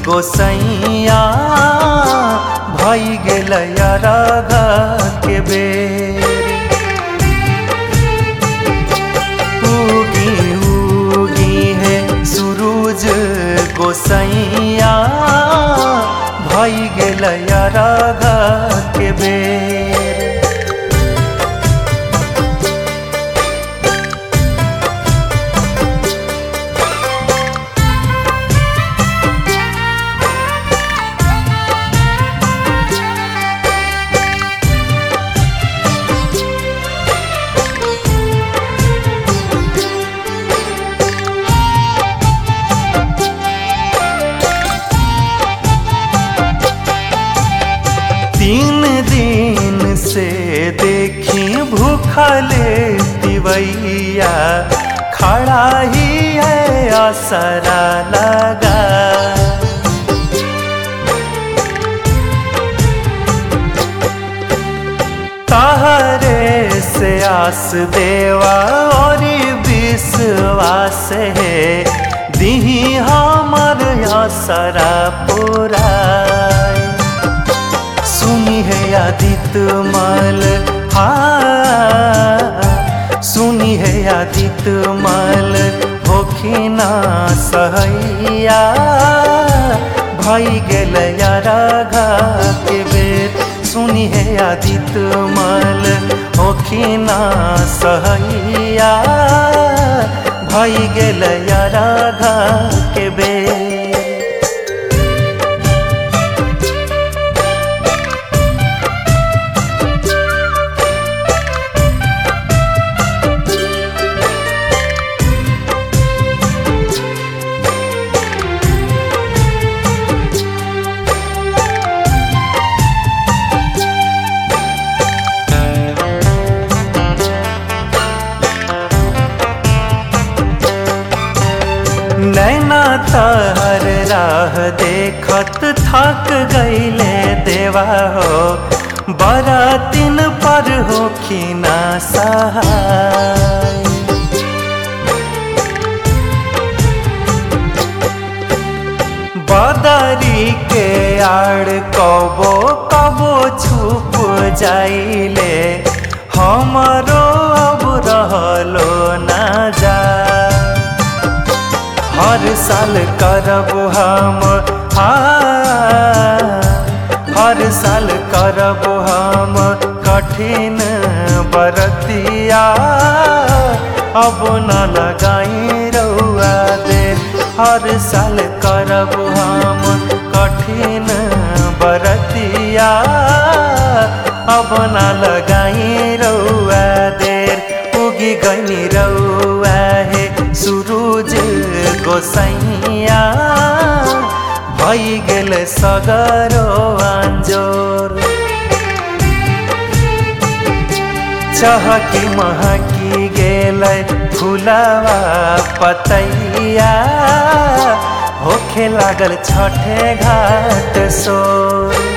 गोसैया भई गेल राग के बेर उगी उगी है सूरज गोसैया भई गेल राग के बेर तीन दिन से देखी भूखले तिवैया खड़ा ही है असरा लगा तहरे से आस देवा और विश्वास है दिही हमर असरा पुराय सुनी है आदित मल हाँ सुनी है आदित मल होखिना सहैया भई गेल राघा के बेर सुनी है आदित मल होखिना सहैया भई गेल राघा के बेर नैना तहर राह देखत थक गईले देवा हो बड़ा दिन पर हो खीना सहाय बदरी के आड़ कबो कबो छुप जाइले हमरो अब रहलो ना जा हर साल करब हम हाँ हर साल करब हम कठिन बरतिया अब न लगाई रउआ देर हर साल करब हम कठिन बरतिया अब न लगाई रउआ देर उगी गनी रउआ है सूरज गोसैया भई गेल सगरो अंजोर चहकी महकी गेल फुलवा पतैया होखे लागल छठे घाट सोर